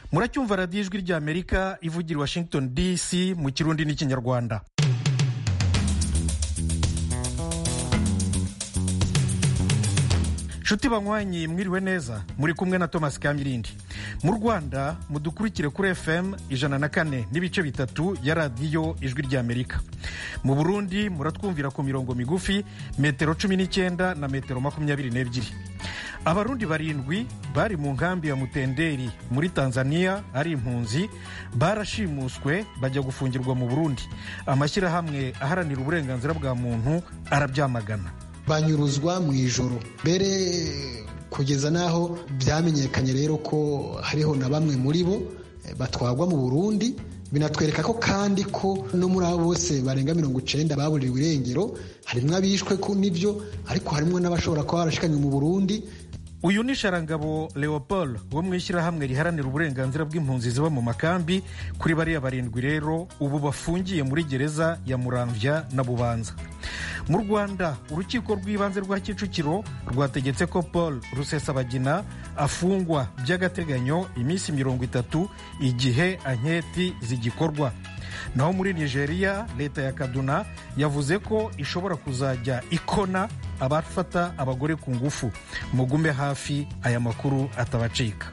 muracyumva radiyo ijwi ry'amerika ivugira i washington dc mu kirundi n'ikinyarwanda nshuti banywanyi mwiriwe neza muri kumwe na thomas kamirindi mu rwanda mudukurikire kuri fm ijana na kane n'ibice bitatu ya radiyo ijwi ry'amerika mu burundi muratwumvira ku mirongo migufi metero cumi n'icyenda na metero makumyabiri n'ebyiri abarundi barindwi bari mu nkambi ya mutenderi muri tanzania ari impunzi barashimuswe bajya gufungirwa mu burundi amashyirahamwe aharanira uburenganzira bwa muntu arabyamagana banyuruzwa mu ijoro mbere kugeza n'aho byamenyekanye rero ko hariho na bamwe muri bo batwagwa mu burundi binatwereka ko kandi ko no muri abo bose barenga mirongo icenda baburiwe irengero harimwo abishwe n'ibyo ariko harimwo n'abashobora kuba barashikanywe mu burundi uyu ni sharangabo leopold wo mu ishyirahamwe riharanira uburenganzira bw'impunzi ziba mu makambi kuri bariya barindwi rero ubu bafungiye muri gereza ya muramvya na bubanza mu rwanda urukiko rw'ibanze rwa kicukiro rwategetse ko paul rusesabagina afungwa by'agateganyo iminsi mirongo itatu igihe anketi zigikorwa naho muri nigeria leta ya kaduna yavuze ko ishobora kuzajya ikona abafata abagore ku ngufu mugume hafi aya makuru atabacika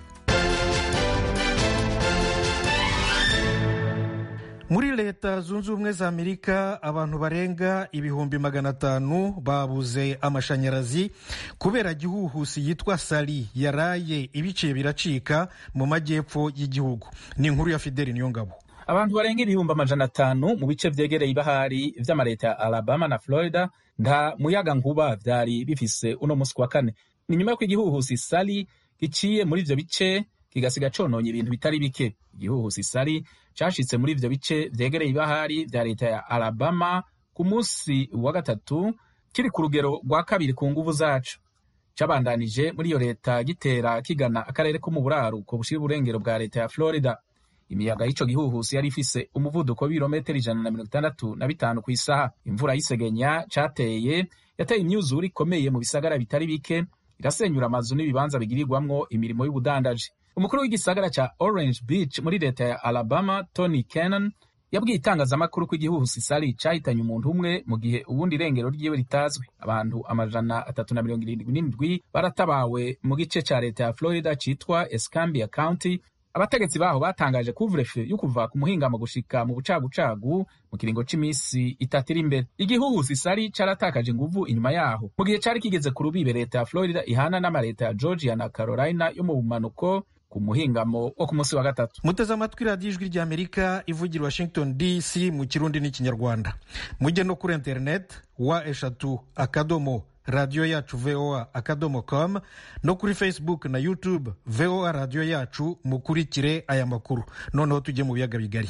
muri leta zunze ubumwe za amerika abantu barenga ibihumbi magana atanu babuze amashanyarazi kubera gihuhusi yitwa sari yaraye ibiciye biracika mu majyepfo y'igihugu ni inkuru ya fideli niyongabo abantu barenga ibihumbi amajana atanu mu bice vyegereye ibahari vy'amareta ya alabama na florida nta muyaga nkuba vyari bifise uno musi wa kane ni nyuma y'uko igihuhusi sari giciye muri ivyo bice kigasiga cononye ibintu bitari bike igihuhusi sari cashitse muri ivyo bice vyegereye ibahari vya leta ya alabama ku musi wa gatatu kiri ku rugero rwa kabiri ku nguvu zaco cabandanije muri iyo leta gitera kigana akarere ko mu buraruko bushira uburengero bwa leta ya florida imiyaga y'ico gihuhusi yari ifise umuvuduko w'ibirometero ijana na mirongo itandatu na bitanu ku isaha imvura y'isegenya cateye yateye imyuzure ikomeye mu bisagara bitari bike irasenyura amazu n'ibibanza bigirirwamwo imirimo y'ubudandaji umukuru w'igisagara ca orange beach muri leta ya alabama tony cannon yabwiye itangazamakuru ko igihuhusi sari cahitanye umuntu umwe mu gihe ubundi irengero ryiwe ritazwi abantu amajana atatu na mirongo irindwi n'indwi baratabawe mu gice ca leta ya florida citwa escambia county abategetsi baho batangaje kuvurefe yo kuva ku muhingamo gushika mu bucagucagu mu kiringo c'imisi itatu iri imbere igihuhusi sari caratakaje inguvu inyuma yaho mu gihe cari kigeze ku rubibe leta ya florida ihana n'amareta ya georgia na carolina yo mu bumanuko ku muhingamo wo ku munsi wa gatatu muteze amatwi radiyo ijwi ry'amerika ivugira washington dc mu kirundi n'ikinyarwanda mujye no kuri interineti wa eshatu akadomo radiyo yacu voa akadomo com no kuri facebook na youtube voa radiyo yacu mukurikire aya makuru noneho tujye mu biyaga bigari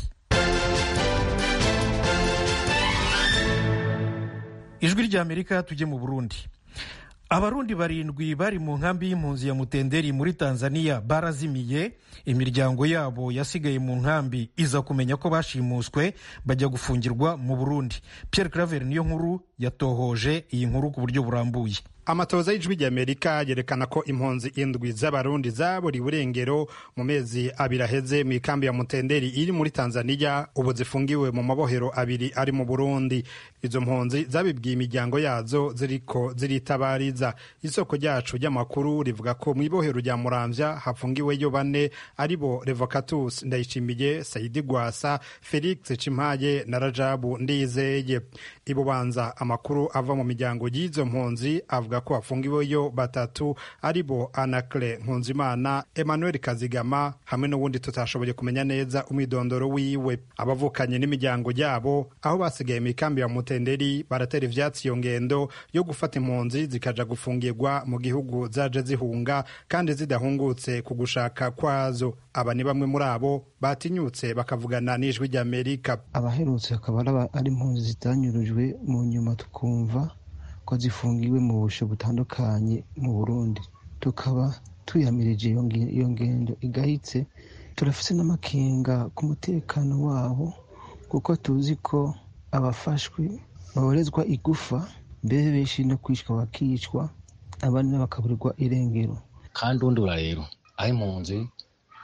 ijwi ry'amerika tujye mu burundi abarundi barindwi bari mu nkambi y'impunzi ya mutenderi muri tanzania barazimiye imiryango yabo yasigaye mu nkambi iza kumenya ko bashimuswe bajya gufungirwa mu burundi pierre claver niyo nkuru yatohoje iyi nkuru ku buryo burambuye amatoza y'ijwi ry'amerika yerekana ko impunzi indwi z'abarundi zaburiwe irengero mu mezi abiri aheze mu ikambi ya mutenderi iri muri tanzania ubu zifungiwe mu mabohero abiri ari mu burundi izo mpunzi zabibwiye imiryango yazo ziriko ziritabariza isoko ryacu ry'amakuru rivuga ko mu ibohero rya muramvya hafungiweyo bane ari bo revocatus ndayishimiye saidi gwasa felix cimpaye na rajabu ndizeye ibubanza amakuru ava mu miryango y'izo mpunzi avuga ko hafungiweyo batatu ari bo anakle nkunzimana emmanuel kazigama hamwe n'uwundi tutashoboye kumenya neza umwidondoro wiwe abavukanye n'imiryango yabo aho basigaye mu ikambi ya mutenderi baratera ivyatsi iyo ngendo yo gufata impunzi zikaja gufungirwa mu gihugu zaje zihunga kandi zidahungutse ku gushaka kwazo aba ni bamwe muri abo batinyutse bakavugana n'ijwi ry'amerika abaherutse akaba ari impunzi zitanyurujwe mu nyuma tukumva ko zifungiwe mu busho butandukanye mu burundi tukaba tuyamirije iyo ngendo igahitse turafise n'amakenga ku mutekano wabo kuko tuzi ko abafashwe baborezwa igufa mbere benshi no kwicwa bakicwa abandi bakaburirwa irengero kandi undi rero aho impunzi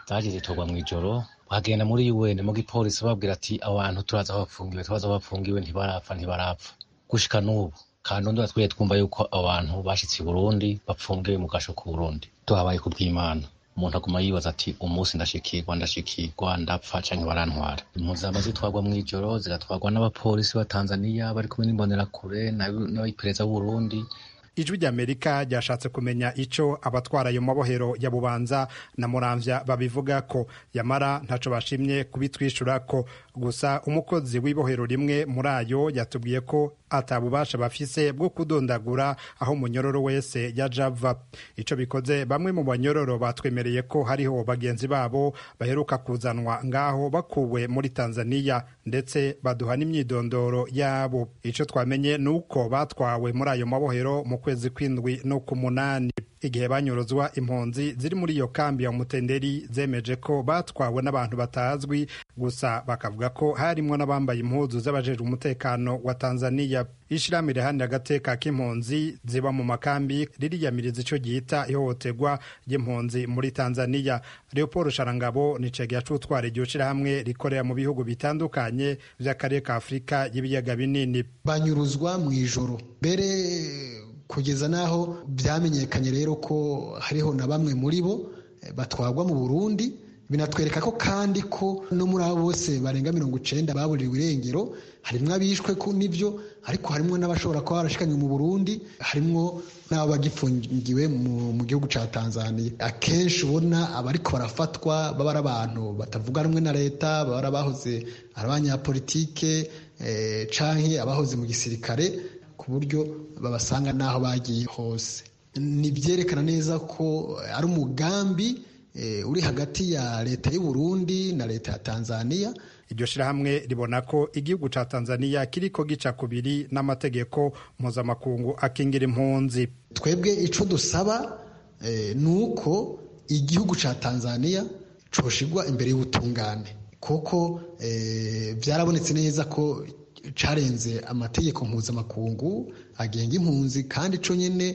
zaje zitorwa mu ijoro bagenda muri UN mu gipolisi babwira ati abantu turaza aho bafungiwe turaza aho bafungiwe ntibarapfa ntibarapfa gushika n'ubu kandi undi twari twumva yuko abantu bashitse i Burundi bapfungiwe mu gasho ku Burundi tuhabaye ku bw'Imana umuntu aguma yibaza ati umunsi ndashikirwa ndashikirwa ndapfa canke barantwara impunzi zama zitwarwa mw'ijoro zigatwarwa n'abapolisi ba Tanzania bari kumwe n'imbonerakure n'abipereza b'Uburundi ijwi ry'amerika ryashatse kumenya ico abatwara ayo mabohero ya bubanza na muramvya babivuga ko yamara ntaco bashimye kubitwishura ko gusa umukozi w'ibohero rimwe muri ayo yatubwiye ko atabubasha bafise bwo kudondagura aho umunyororo wese yaja ava ico bikoze bamwe mu banyororo batwemereye ko hariho bagenzi babo baheruka kuzanwa ngaho bakuwe muri tanzaniya ndetse baduha n'imyidondoro yabo ico twamenye ni uko batwawe muri ayo mabohero mu kwezi kw'indwi no ku munani igihe banyuruzwa impunzi ziri muri iyo kambi ya mutenderi zemeje ko batwawe n'abantu batazwi gusa bakavuga ko harimwo n'abambaye impuzu z'abajejwe umutekano wa tanzaniya ishirahamwe riharanira agateka k'impunzi ziba mu makambi ririyamiriza ico ryita ihohoterwa ry'impunzi muri tanzaniya leopold sharangabo ni cegera c'utwara iryo shirahamwe rikorera mu bihugu bitandukanye vy'akarere ka afurika y'ibiyaga binini banyuruzwa mw'ijoro mbere kugeza n'aho byamenyekanye rero ko hariho na bamwe muri bo batwagwa mu burundi binatwereka ko kandi ko no muri abo bose barenga mirongo icenda baburiwe irengero harimwo abishwe n'ibyo ariko harimwo n'abashobora kuba barashikanywe mu burundi harimwo n'abo bagifungiwe mu gihugu ca tanzania akenshi ubona abariko barafatwa baba ari abantu batavuga rumwe na leta baba ari abahoze ari abanyapolitike canke abahoze mu gisirikare ku buryo babasanga n'aho bagiye hose ni byerekana neza ko ari umugambi uri hagati ya leta y'u Burundi na leta ya Tanzania iryo shirahamwe ribona ko igihugu ca Tanzania kiriko gica kubiri n'amategeko mpuzamakungu akingira impunzi twebwe ico dusaba ni uko igihugu ca Tanzania coshigwa imbere y'ubutungane kuko byarabonetse neza ko carenze amategeko mpuzamakungu agenga impunzi kandi co nyene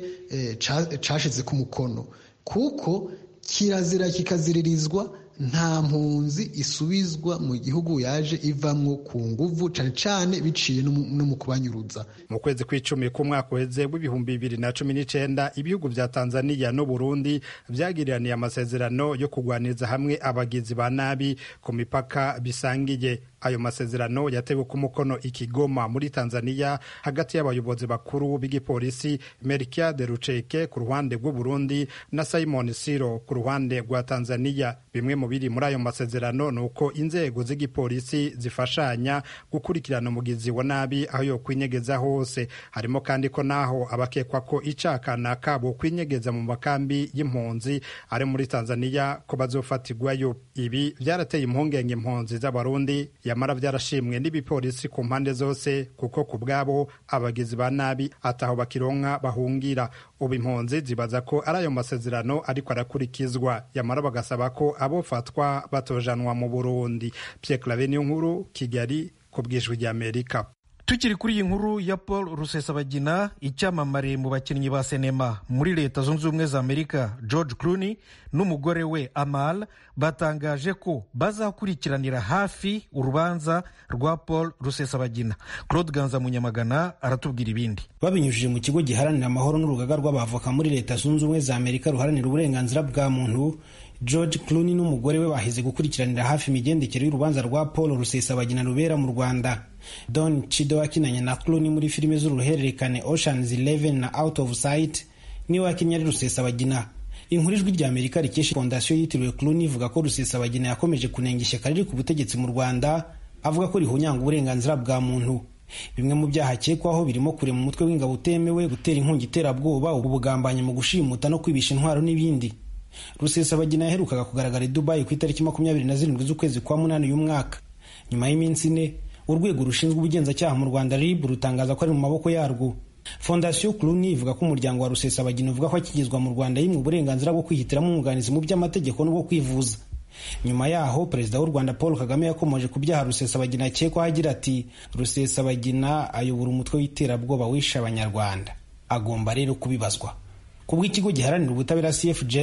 cashize ku mukono kuko kirazira kikaziririzwa nta mpunzi isubizwa mu gihugu yaje ivamwo ku nguvu cane cane biciye no mu kubanyuruza mu kwezi kw'icumi k'umwaka uheze w'ibihumbi bibiri na cumi n'icenda ibihugu vya tanzaniya n'uburundi vyagiraniye amasezerano yo kugwaniriza hamwe abagizi ba nabi ku mipaka bisangiye ayo masezerano yatewe ku mukono ikigoma muri tanzaniya hagati y'abayobozi bakuru b'igipolisi melkiade ruceke ku ruhande rw'uburundi na simon siro ku ruhande rwa tanzaniya bimwe mu biri muri ayo masezerano ni uko inzego z'igipolisi zifashanya gukurikirana umugizi wa nabi aho yo kwinyegeza hose harimo kandi ko naho abakekwa ko icakana kabo kwinyegeza mu makambi y'impunzi ari muri tanzaniya ko bazofatirwayo ibi vyarateye impungenge impunzi z'abarundi yamara vyarashimwe n'ibipolisi ku mpande zose kuko ku bwabo abagizi ba nabi ataho bakironka bahungira ubu impunzi zibaza ko ari ayo masezerano ariko arakurikizwa yamara bagasaba ko abofatwa batojanwa mu burundi pierre clave niyo nkuru kigali ku bwijwi ry'amerika tukiri kuri iyi nkuru ya paul rusesabagina icyamamare mu bakinnyi ba sinema muri leta zunze ubumwe za amerika george clooney n'umugore we amal batangaje ko bazakurikiranira hafi urubanza rwa paul rusesabagina claude ganza munyamagana aratubwira ibindi babinyujije mu kigo giharanira amahoro n'urugaga rw'abavoka muri leta zunze ubumwe za amerika ruharanira uburenganzira bwa muntu george clooney n'umugore we bahize gukurikiranira hafi imigendekere y'urubanza rwa paul rusesabagina rubera mu rwanda don chido wakinanye na clooney muri filime z'uruhererekane oceans 11 na out of sight niwe wakinnye ari rusesabagina inkuru ijwi rya amerika rikesha fondasiyo yitiriwe clooney ivuga ko rusesabagina yakomeje kunenga ishyaka riri ku butegetsi mu rwanda avuga ko rihunyanga uburenganzira bwa muntu bimwe mu byaha akekwaho birimo kurema umutwe w'ingabo utemewe gutera inkungi iterabwoba ubugambanyi mu gushimuta no kwibisha intwaro n'ibindi rusesabagina yaherukaga kugaragara i dubayi ku itariki makumyabiri na zirindwi z'ukwezi kwa munani uyu mwaka nyuma y'iminsi ine urwego rushinzwe ubugenzacyaha mu rwanda rib rutangaza ko ari mu maboko yarwo fondasiyo clooney ivuga ko umuryango wa rusesabagina uvuga ko akigezwa mu rwanda yimwe uburenganzira bwo kwihitiramo umwunganizi mu by'amategeko n'ubwo kwivuza nyuma yaho perezida w'u rwanda paul kagame yakomeje ku byaha rusesabagina akekwaho agira ati rusesabagina ayobora umutwe w'iterabwoba wishe abanyarwanda agomba rero kubibazwa ku bw'ikigo giharanira ubutabera cfj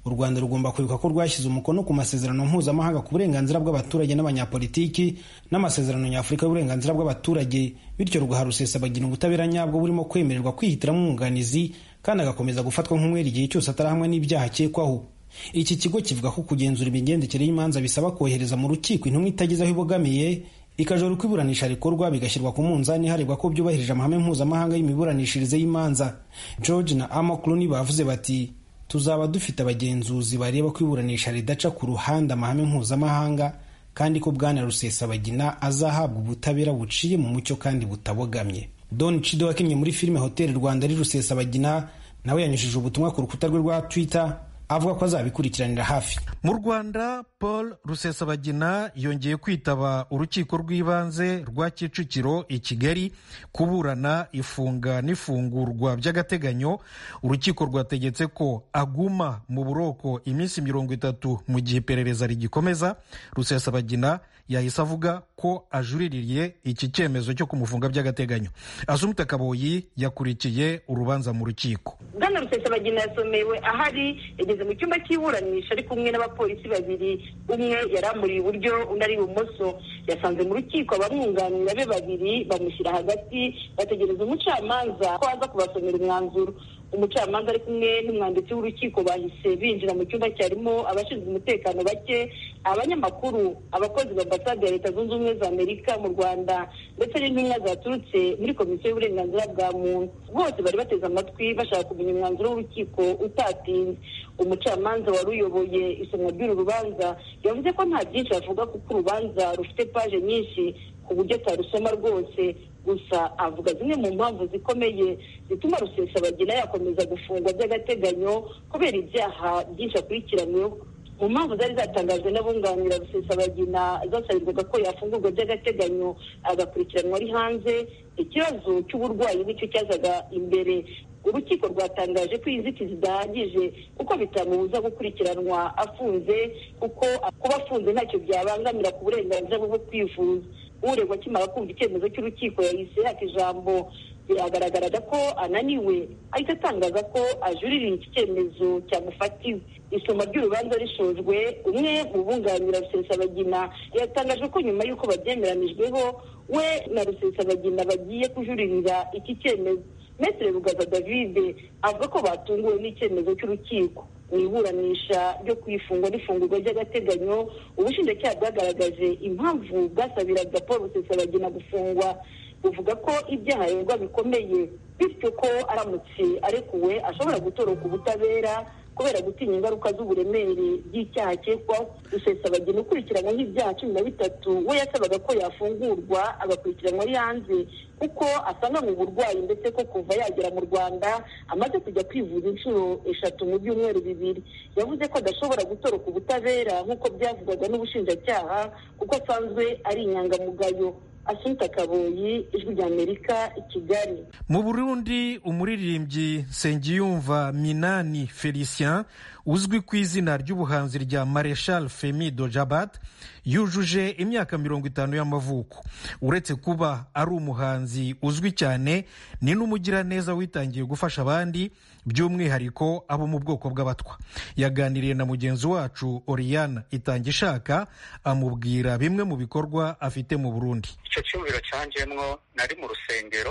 u rwanda rugomba kwibuka ko rwashyize umukono ku masezerano mpuzamahanga ku burenganzira bw'abaturage n'abanyapolitiki n'amasezerano nyafurika y'uburenganzira bw'abaturage bityo rugaha rusesabagina ubutabera nyabwo burimo kwemererwa kwihitiramo umwunganizi kandi agakomeza gufatwa nk'umwere igihe cyose atarahamwe n'ibyaha akekwaho iki kigo kivuga ko kugenzura imigendekere y'imanza bisaba kohereza mu rukiko intumwa itagize aho ibogamiye ikajora uko iburanisha rikorwa bigashyirwa ku munzani harebwa ko byubahirije amahame mpuzamahanga y'imiburanishirize y'imanza george na ama clooney bavuze bati tuzaba dufite abagenzuzi bareba ko iburanisha ridaca ku ruhande amahame mpuzamahanga kandi ko bwana rusesabagina azahabwa ubutabera buciye mu mucyo kandi butabogamye don chido wakinnye muri filime hoteli rwanda ari rusesabagina nawe yanyujije ubutumwa ku rukuta rwe rwa twitter avuga ko azabikurikiranira hafi mu rwanda paul rusesabagina yongeye kwitaba urukiko rw'ibanze rwa kicukiro i kigali kuburana ifunga n'ifungurwa by'agateganyo urukiko rwategetse ko aguma mu buroko iminsi mirongo itatu mu gihe iperereza rigikomeza rusesabagina yahise avuga ko ajuririye iki cyemezo cyo kumufunga by'agateganyo asumita kaboyi yakurikiye urubanza mu rukiko bwana rusesabagina yasomewe ahari yageze mu cyumba cy'iburanisha ari kumwe n'abapolisi babiri umwe yari amuri iburyo undi ari ibumoso yasanze mu rukiko abamwunganira be babiri bamushyira hagati bategereza umucamanza ko aza kubasomera umwanzuro umucamanza ari kumwe n'umwanditsi w'urukiko bahise binjira mu cyumba cyarimo abashinzwe umutekano bake abanyamakuru abakozi ba ambasade ya leta zunze ubumwe za amerika mu rwanda ndetse n'intumwa zaturutse muri komisiyo y'uburenganzira bwa muntu bose bari bateze amatwi bashaka kumenya umwanzuro w'urukiko utatinze umucamanza wari uyoboye isomwa ry'uru rubanza yavuze ko nta byinshi avuga kuko urubanza rufite paje nyinshi ku buryo atarusoma rwose gusa avuga zimwe mu mpamvu zikomeye zituma rusesabagina yakomeza gufungwa by'agateganyo kubera ibyaha byinshi akurikiranyweho mu mpamvu zari zatangajwe n'abunganira rusesabagina zasabirwaga ko yafungurwa by'agateganyo agakurikiranwa ari hanze ikibazo cy'uburwayi nicyo cyazaga imbere urukiko rwatangaje ko inzitizi zidahagije kuko bitamubuza gukurikiranwa afunze kuko kuba afunze ntacyo byabangamira ku burenganzira bwo kwivuza uregwa akimara kumva icyemezo cy'urukiko yahise yaka ijambo biragaragara ko ananiwe ahita atangaza ko ajuririye iki cyemezo cyamufatiwe isoma ry'urubanza rishojwe umwe mu bunganira rusesabagina yatangaje ko nyuma y'uko babyemeranijweho we na rusesabagina bagiye kujuririra iki cyemezo metere rugaza david avuga ko batunguwe n'icyemezo cy'urukiko mu iburanisha ryo kwifungwa n'ifungurwa ry'agateganyo ubushinjacyaha bwagaragaje impamvu bwasabiraga paul rusesabagina gufungwa buvuga ko ibyaha aregwa bikomeye bityo ko aramutse arekuwe ashobora gutoroka ubutabera kubera gutinya ingaruka z'uburemere bw'icyaha akekwaho rusesabagina ukurikiranyweho ibyaha cumi na bitatu we yasabaga ko yafungurwa agakurikiranwa ari hanze kuko asanga mu burwayi ndetse ko kuva yagera mu rwanda amaze kujya kwivuza inshuro eshatu mu byumweru bibiri yavuze ko adashobora gutoroka ubutabera nk'uko byavugwaga n'ubushinjacyaha kuko asanzwe ari inyangamugayo asunika kaboyi ijwi ry'amerika i kigali mu burundi umuririmbyi nsengiyumva minani felicien uzwi ku izina ry'ubuhanzi rya mareshal femi dojabat yujuje imyaka mirongo itanu y'amavuko uretse kuba ari umuhanzi uzwi cyane ni n'umugiraneza witangiye gufasha abandi by'umwihariko abo mu bwoko bw'abatwa yaganiriye na mugenzi wacu oriyana itangishaka amubwira bimwe mu bikorwa afite mu burundi icyo cyumviro cyanjemwo nari mu rusengero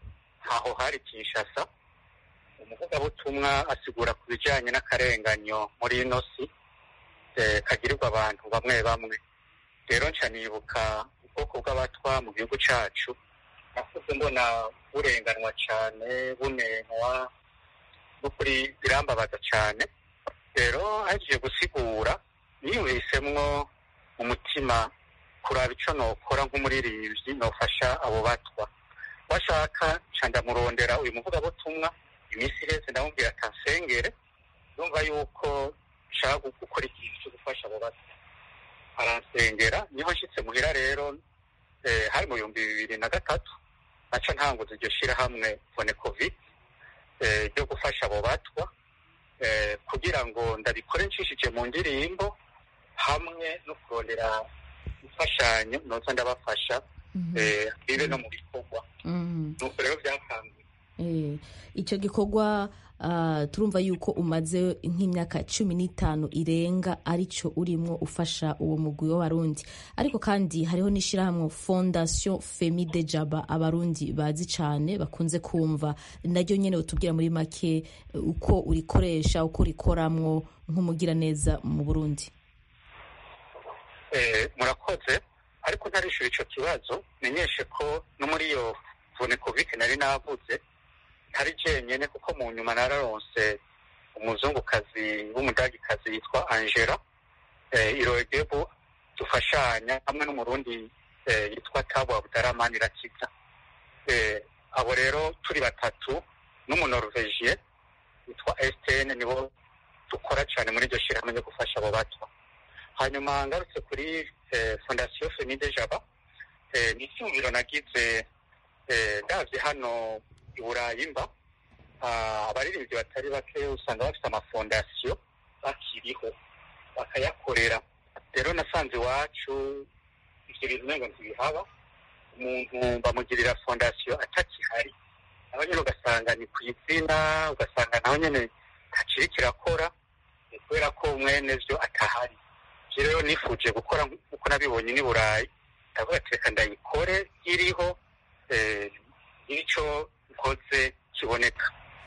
ntaho hari kinshasa umuvugabutumwa asigura ku bijyanye n'akarenganyo muri ino si kagirirwa abantu bamwe bamwe rero nca nibuka ubwoko bw'abatwa mu gihugu cyacu nakuze mbona burenganwa cyane bunenwa n'ukuri birambabaza cyane rero hagiye gusigura niyumvisemwo umutima kuraba icyo nokora nk'umuririmbyi nofasha abo batwa washaka nca ndamurondera uyu muvugabutumwa iminsi iheze ndamubwira atansengere yumva yuko nshaka gukora ikintu cyo gufasha abo batwa aransengera niho nshyitse muhira rero hari mu bihumbi bibiri na gatatu naca ntanguza iryo shyirahamwe fone covid ryo gufasha abo batwa kugira ngo ndabikore nshishije mu ndirimbo hamwe no kurondera imfashanyo noza ndabafasha bibe no mu bikorwa nuko rero byakanguye icyo gikorwa turumva yuko umaze nk'imyaka cumi n'itanu irenga aricyo urimo ufasha uwo mugwi w'abarundi ariko kandi hariho n'ishyirahamwe fondasiyo femide jaba abarundi bazi cyane bakunze kumva naryo nyine utubwira muri make uko urikoresha uko urikoramwo nk'umugiraneza mu burundi murakoze ariko ntarishyura icyo kibazo menyeshe ko no muri iyo vunekovike nari navuze ntari jenyine kuko mu nyuma nararonse umuzungukazi w'umudagikazi yitwa angela irogebu dufashanya hamwe n'umurundi yitwa tabo abutaramani irakiza abo rero turi batatu n'umunoruvejiye witwa esitene nibo dukora cyane muri iryo shyirahamwe ryo gufasha abo bato hanyuma ngarutse kuri fondasiyo femide jaba ni icyumviro nagize ndabye hano i burayi mba abaririmbyi batari bake usanga bafite amafondasiyo bakiriho bakayakorera rero nasanze iwacu ibyo bintu ntabwo ntibihaba umuntu bamugirira fondasiyo atakihari naho nyine ugasanga ni ku izina ugasanga naho nyine ntakiri kirakora kubera ko mwene byo atahari rero nifuje gukora nk'uko nabibonye n'i burayi ndavuga ati reka ndayikore iriho icyo nkoze kiboneka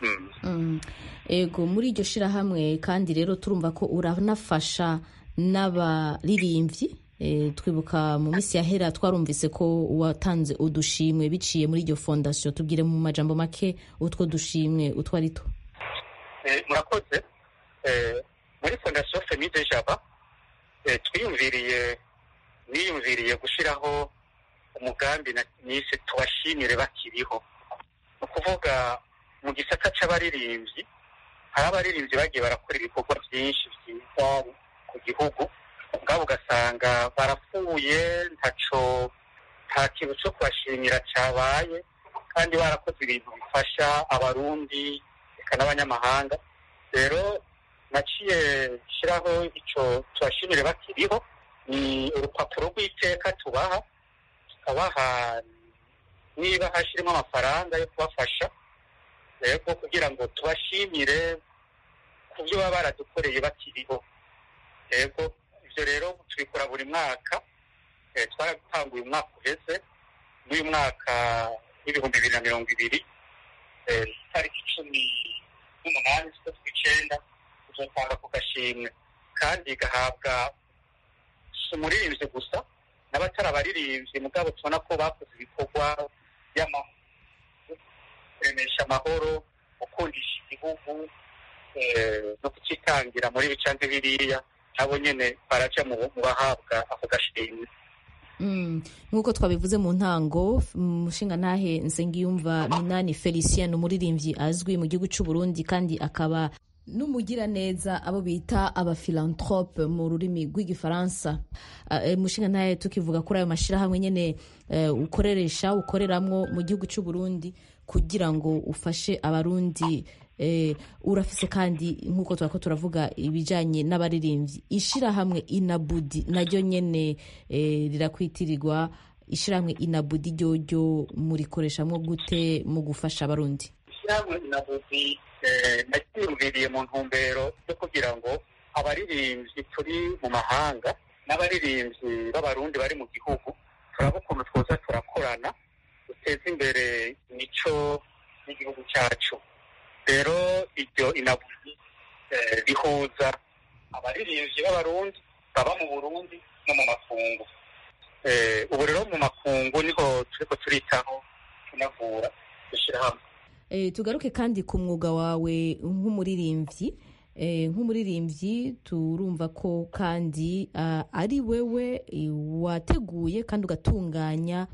ego muri iryo shyirahamwe kandi rero turumva ko uranafasha n'abaririmbyi twibuka mu minsi yahera twarumvise ko watanze udushimwe biciye muri iryo fondasiyo tubwire mu majambo make utwo dushimwe utwo ari two murakoze muri fondasiyo femide jaba twiyumviriye niyumviriye gushyiraho umugambi nise tubashimire bakiriho ni ukuvuga mu gisata cy'abaririmbyi hari abaririmbyi bagiye barakora ibikorwa byinshi byiza ku gihugu ubwabo ugasanga barapfuye ntaco nta kintu cyo kubashimira cyabaye kandi barakoze ibintu bifasha abarundi reka n'abanyamahanga rero naciye shyiraho icyo tubashimire bakiriho ni urupapuro rw'iteka tubaha tukabaha niba hashyirimo amafaranga yo kubafasha rero kugira ngo tubashimire ku byo baba baradukoreye bakiriho yego ibyo rero tubikora buri mwaka twaratanguye umwaka uheze n'uyu mwaka w'ibihumbi bibiri na mirongo ibiri itariki cumi n'umunani z'ukwezi kw'icyenda tuzatanga ku gashimwe kandi gahabwa si umuririmbyi gusa n'abatari abaririmbyi mugabo tubona ko bakoze ibikorwa kuremesha amahoro gukundisha igihugu no kukitangira muri bicanze biriya nabo nyine baraja mu bahabwa ako gashimwe nk'uko twabivuze mu ntango umushinga ntahe nsengiyumva minani felicien umuririmbyi azwi mu gihugu cy'u Burundi kandi akaba n'umugiraneza abo bita abafilantrope mu rurimi rw'igifaransa umushinga ntahe tukivuga kuri ayo mashyirahamwe nyine ukoreresha ukoreramwo mu gihugu cy'u Burundi kugira ngo ufashe abarundi urafise kandi nk'uko twako turavuga ibijyanye n'abaririmbyi ishyirahamwe inabudi naryo nyine rirakwitirirwa ishyirahamwe inabudi ryoryo murikoreshamwo gute mu gufasha abarundi ishyirahamwe inabudi naryiyumviriye mu ntumbero yo kugira ngo abaririmbyi turi mu mahanga n'abaririmbyi b'abarundi bari mu gihugu turaba ukuntu twoza turakorana duteza imbere imico y'igihugu cyacu rero iryo inabuzi rihuza abaririmbyi b'abarundi baba mu burundi no mu makungu ubu rero mu makungu niho turiko turitaho tunavura dushyira hamwe tugaruke kandi ku mwuga wawe nk'umuririmbyi nk'umuririmbyi turumva ko kandi ari wewe wateguye kandi ugatunganya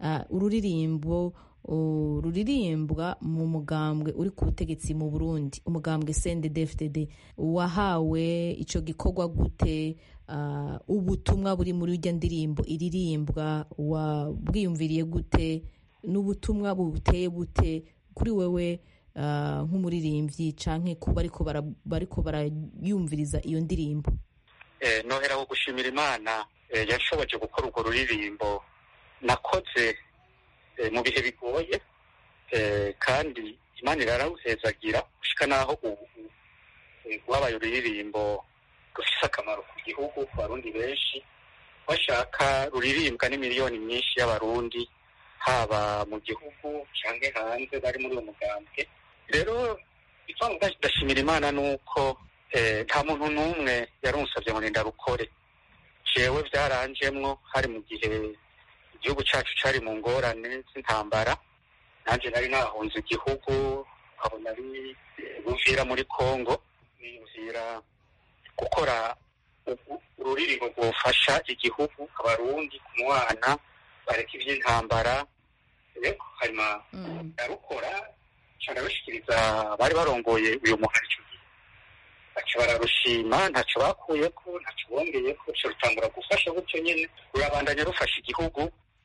ururirimbo ruririmbwa mu mugambwe uri ku butegetsi mu burundi umugambwe cndfdd wahawe icyo gikorwa gute ubutumwa buri muri iryo ndirimbo iririmbwa wabwiyumviriye gute n'ubutumwa buteye bute kuri wewe nk'umuririmbyi cyangwa kuba bariko barayumviriza iyo ndirimbo nohera wo gushimira imana yashoboje gukora urwo ruririmbo nakoze mu bihe bigoye kandi imana irarawuhezagira gushika n'aho ubu rwabaye ururirimbo rufise akamaro ku gihugu ku barundi benshi bashaka ruririmbwa n'imiliyoni myinshi y'abarundi haba mu gihugu canke hanze bari muri uwo mugambwe rero ipamvu ndashimira imana ni uko nta muntu n'umwe yarunsabye ngo ndarukore jewe byaranjemwo hari mu gihe igihugu cacu cari mu ngorane z'intambara nanje nari nahunze igihugu nkabona ari buvira muri congo niyumvira gukora ururirimbo rwofasha igihugu abarundi ku mwana bareka ivy'intambara hanyuma ndarukora cane bashikiriza bari barongoye uyu muhari ico gihe baca bararushima ntaco bakuyeko ntaco bongeyeko ruca rutangura gufasha gutyo nyene rurabandanya rufasha igihugu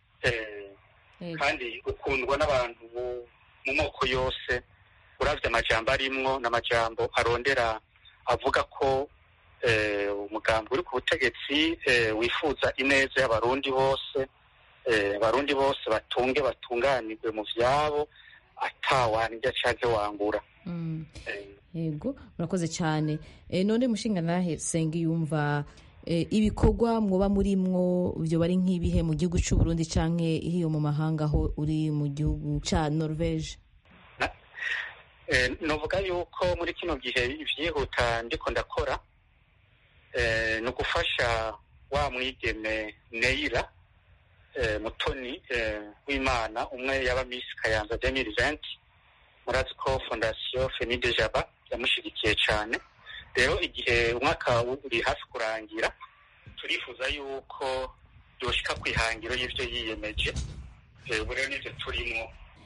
kandi rukundwa n'abantu mu moko yose uravye amajambo arimwo n'amajambo arondera avuga ko umugambi uri ku butegetsi wifuza ineza y'abarundi bose abarundi bose batunge batunganirwe mu vyabo atawanirya canke wangura yego murakoze cyane none mushinga nahe senga yumva ibikorwa mwoba murimwo byo bari nk'ibihe mu gihugu cy'u Burundi canke hiyo mu mahanga aho uri mu gihugu ca Norvege novuga yuko muri kino gihe ivyihuta ndiko ndakora ni ugufasha wa mwigeme Neira mutoni w'imana umwe yaba Miss Kayanza 2020 murazi ko fondasiyo Femide Jaba yamushigikiye cyane rero igihe umwaka uri hafi kurangira turifuza yuko yoshika ku ihangiro y'ivyo yiyemeje ubu rero nivyo turimo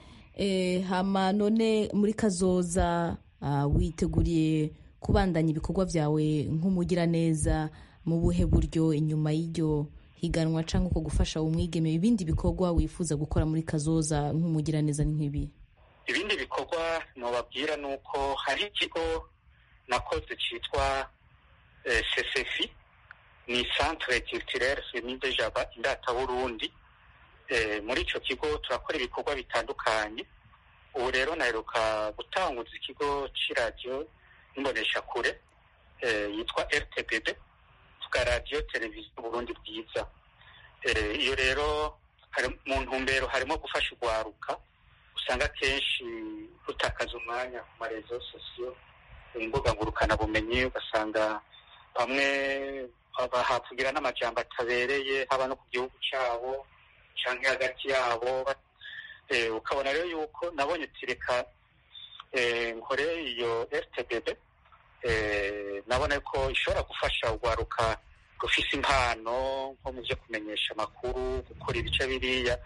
hama none muri kazoza witeguriye kubandanya ibikorwa byawe nk'umugiraneza mu buhe buryo inyuma y'iryo higanwa cyangwa uko gufasha umwigeme ibindi bikorwa wifuza gukora muri kazoza nk'umugiraneza nk'ibi ibindi bikorwa nubabwira ni uko hari ikigo nakoze cyitwa sesefi ni centre culturel femide jaba indata burundi muri icyo kigo turakora ibikorwa bitandukanye ubu rero naheruka gutanguza ikigo cy'iradiyo n'imboneshakure yitwa rtbb tuga radiyo televiziyo burundi bwiza iyo rero mu ntumbero harimo gufasha urwaruka usanga akenshi rutakaza umwanya ku marezo sosiyo imbuga ngurukanabumenyi ugasanga bamwe bahavugira n'amajambo atabereye haba no ku gihugu cyabo cyangwa hagati yabo ukabona rero yuko nabonye tireka nkore iyo rtbb nabona ko ishobora gufasha urwaruka rufise impano nko mu byo kumenyesha amakuru gukora ibice biriya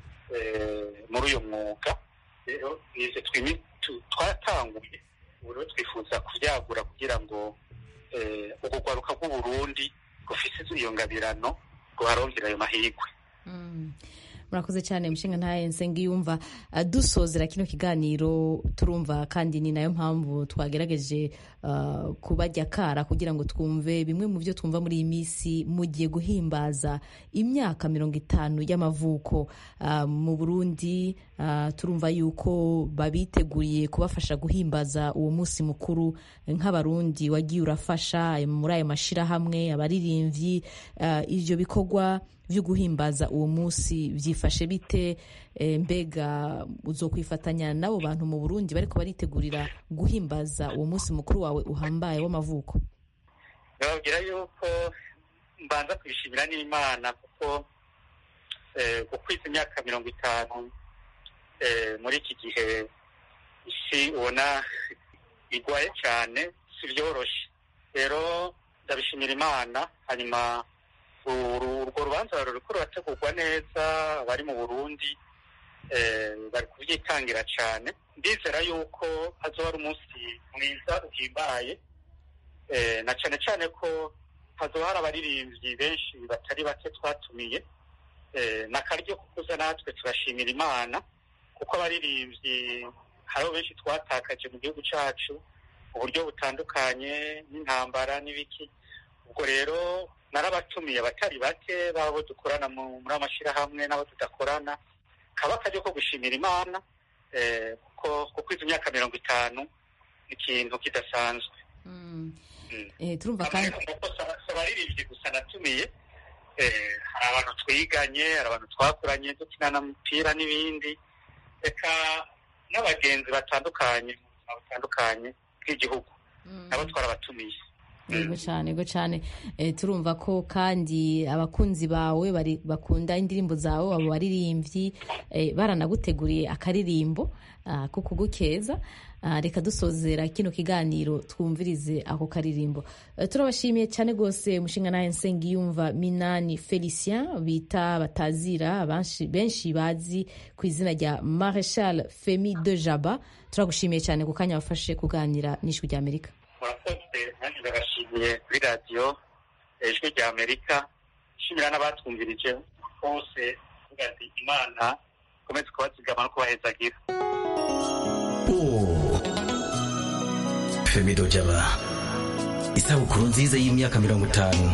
muri uyu mwuga rero nize twatanguye ubu rero twifuza kubyagura kugira ngo urwo rwaruka rw'uburundi rufise iyo ngabirano ruharongera ayo mahirwe murakoze cyane mushinga ntaye nsengiyumva dusozera kino kiganiro turumva kandi ni nayo mpamvu twagerageje kubajya kara kugira ngo twumve bimwe mu byo twumva muri iyi minsi mugiye guhimbaza imyaka mirongo itanu y'amavuko mu burundi turumva yuko babiteguriye kubafasha guhimbaza uwo munsi mukuru nk'abarundi wagiye urafasha muri ayo mashyirahamwe abaririmbyi ibyo bikorwa byo guhimbaza uwo munsi byifashe bite mbega uzo kwifatanya n'abo bantu mu burundi bariko baritegurira guhimbaza uwo munsi mukuru wawe uhambaye w'amavuko bababwira yuko mbanza kwishimira n'imana kuko gukwiza imyaka mirongo itanu muri iki gihe isi ubona igwaye cyane si byoroshye rero ndabishimira imana hanyuma urwo rubanza ruriko rurategurwa neza abari mu burundi bari kubyitangira cyane ndizera yuko hazoba ari umunsi mwiza uhimbaye na cyane cyane ko hazoba hari abaririmbyi benshi batari bake twatumiye n'akaryo ko kuza natwe turashimira imana kuko abaririmbyi hariho benshi twatakaje mu gihugu cyacu mu buryo butandukanye n'intambara n'ibiki ubwo rero narabatumiye abatari bake babo dukorana muri amashyirahamwe n'abo tudakorana kaba akaryo ko gushimira imana kuko izi myaka mirongo itanu ni ikintu kidasanzwe turumva kandi abaririmbyi gusa natumiye hari abantu twiganye hari abantu twakuranye dukinana umupira n'ibindi reka n'abagenzi batandukanye mu buzima butandukanye bw'igihugu nabo twarabatumiye yego cyane yego cyane turumva ko kandi abakunzi bawe bakunda indirimbo zawe abo baririmbyi baranaguteguriye akaririmbo ko kugukeza reka dusozera kino kiganiro twumvirize ako karirimbo turabashimiye cyane rwose umushinga nawe nsengiyumva minani felicien bita batazira benshi bazi ku izina rya mareshal femi de jaba turagushimiye cyane ku kanya wafashe kuganira n'ijwi rya amerika murakoze nanjye ndabashimiye kuri radiyo ijwi rya amerika nshimira n'abatwumvirije bose kuvuga ati imana ikomeze kubazigama no kubahezagira femido jaba isabukuru nziza y'imyaka mirongo itanu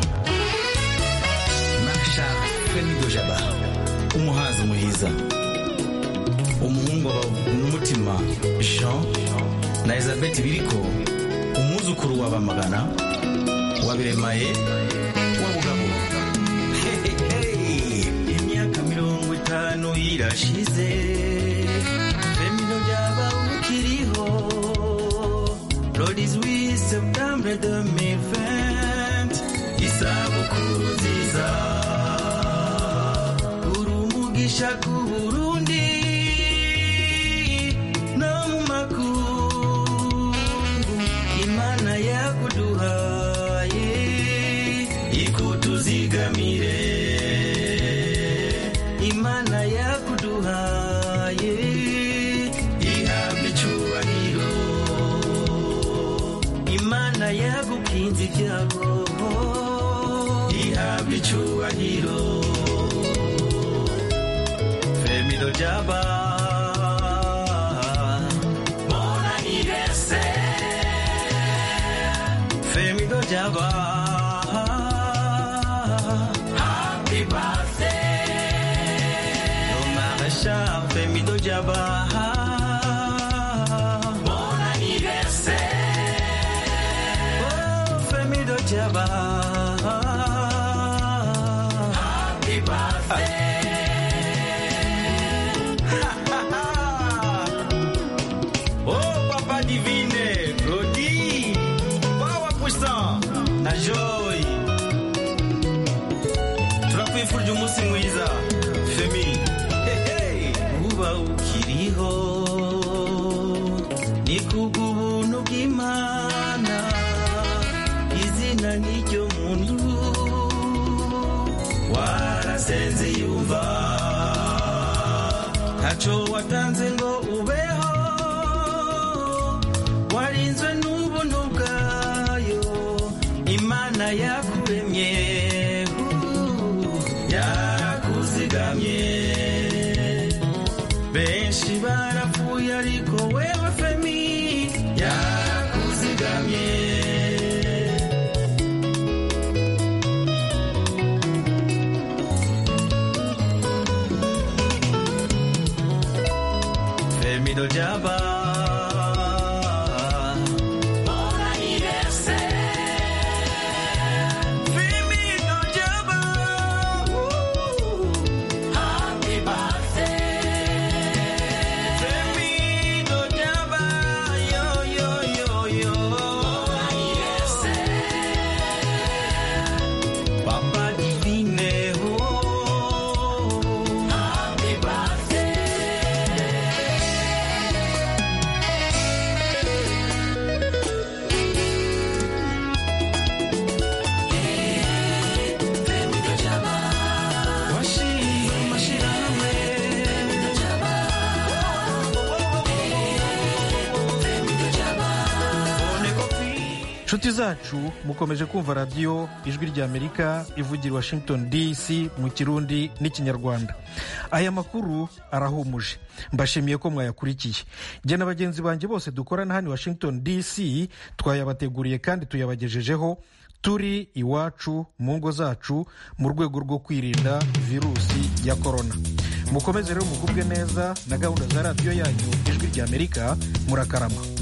masha femido jaba umuhanzi muhiza umuhungu n'umutima jean na elizabeth biriko umwuzukuru wa bamagana wa biremaye wa bugabo imyaka mirongo itanu irashize femido jaba ukiriho Ladies we Septembre 2020 isabukuru nziza uri umugisha ku Burundi no mu makungu Imana yakuduhaye ikutuzigamire Imana yakuduhaye ihabwe icyubahiro imana yagukinze ibyago ihabwa icyubahiro femido jaba mon anniversaire femido jaba happy birthday no marechal femido jaba mon anniversaire Femido Jaba. Happy birthday. oh, Papa Divine, Claudie, Power Puissant, na Joy. Turakwifurije umunsi mwiza, Femi. Hey, hey. Uba ukiriho, ni kubw'ubuntu bw'Imana. izina n'iryo muntu warasenze yumva ntaco watanze ngo ubeho warinzwe n'ubuntu bwayo imana yakuremye yarakuzigamye benshi barapfuye ariko wewe femi yarakuzigamye Femido Jaba. Mon anniversaire. Femido Jaba. Happy birthday. Femido Jaba. Yo, yo, yo, yo. Mon anniversaire. Papa Divine. Oh. Happy birthday. inshuti zacu mukomeje kumva radiyo ijwi ry'amerika ivugira washington dc mu kirundi n'ikinyarwanda aya makuru arahumuje mbashimiye ko mwayakurikiye jye na bagenzi banjye bose dukorana hano i washington dc twayabateguriye kandi tuyabagejejeho turi iwacu mu ngo zacu mu rwego rwo kwirinda virusi ya korona mukomeze rero mugubwe neza na gahunda za radiyo yanyu ijwi ry'amerika murakarama